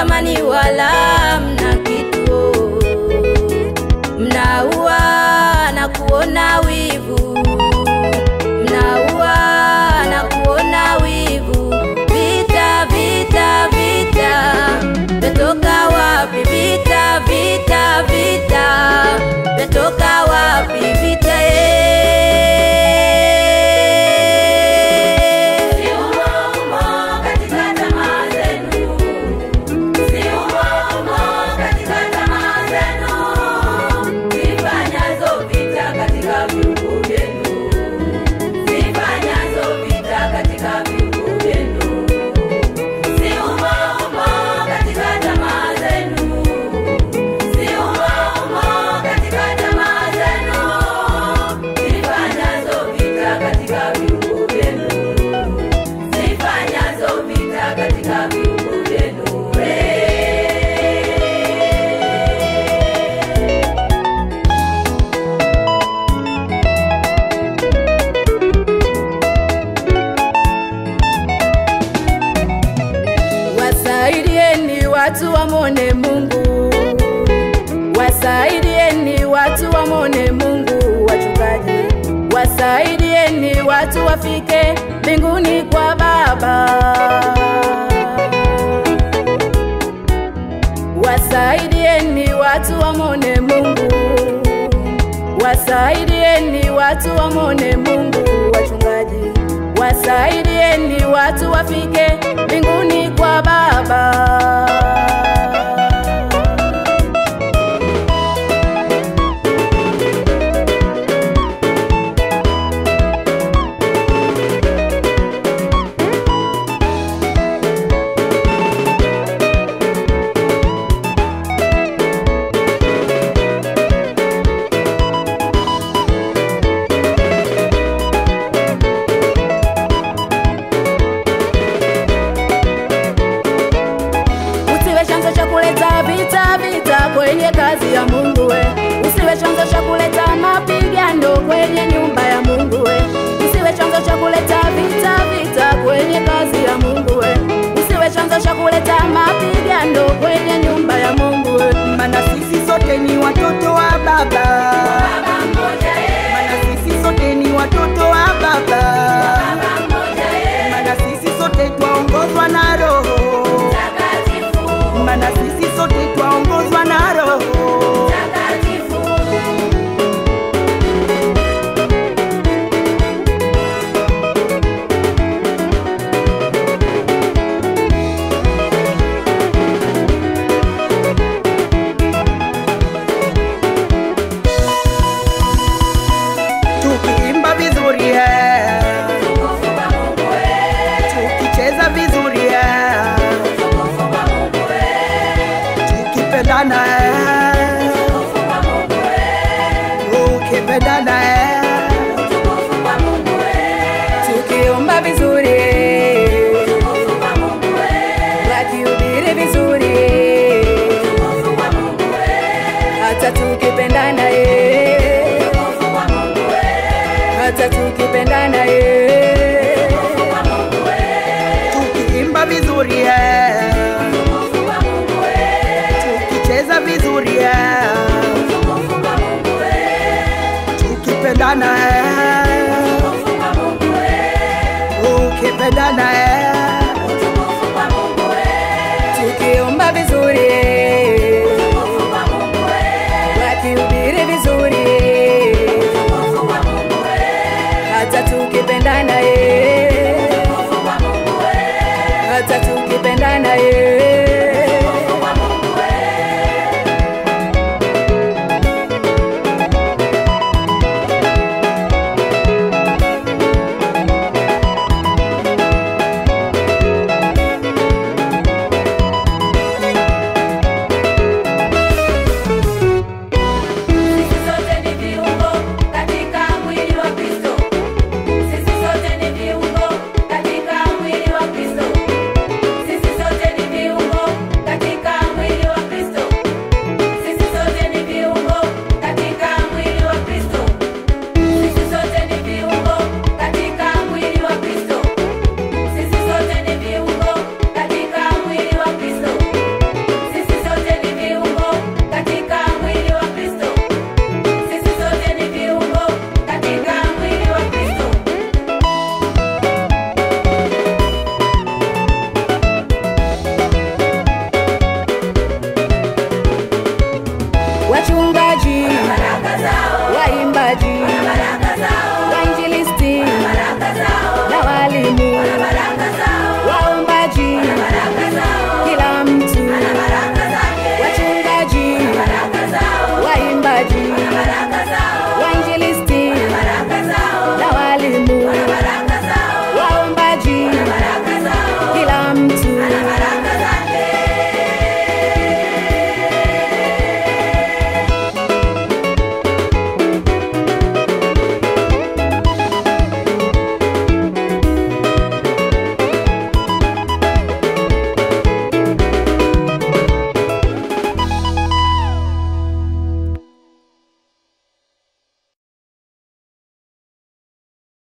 thamani wala mna kitu, mnaua na kuona wivu, mnaua na kuona wivu. Vita, vita, vita, vyatoka wapi? Vita, vita, vita, vyatoka wapi? Vita eh. katika viungo vyenu Wasaidieni watu wamone Mungu, wasaidieni watu wamone Mungu. Wachungaji, wasaidieni watu wafike mbinguni kwa Baba. Wasaidieni watu wamone Mungu, wasaidieni watu wamone Mungu. Wachungaji, wasaidieni watu wafike mbinguni kwa Baba. Usiwe chanzo cha kuleta vita vita kwenye kazi ya Mungu we. Usiwe chanzo cha kuleta mapigano kwenye nyumba ya Mungu we. Usiwe chanzo cha kuleta vita vita kwenye kazi ya Mungu we. Usiwe chanzo cha kuleta mapigano kwenye nyumba ya Mungu we. Maana sisi sote ni watoto wa baba. Maana sisi sote ni watoto wa baba. Maana sisi sote twaongozwa na Roho. Maana sisi sote twaongozwa na Roho. Tukiimba vizuri eh. Tukicheza vizuri eh. Tukipendana eh. Ukipendana eh. Tukiomba vizuri, wakihubiri vizuri, hata tukipendana eh, hata tukipendana eh. Tukiimba vizuri eh. Tukicheza vizuri eh. Tukipendana eh. Ukipendana eh. Tukiomba vizuri, wakihubiri vizuri, hata tukipendana eh, hata tukipendana eh.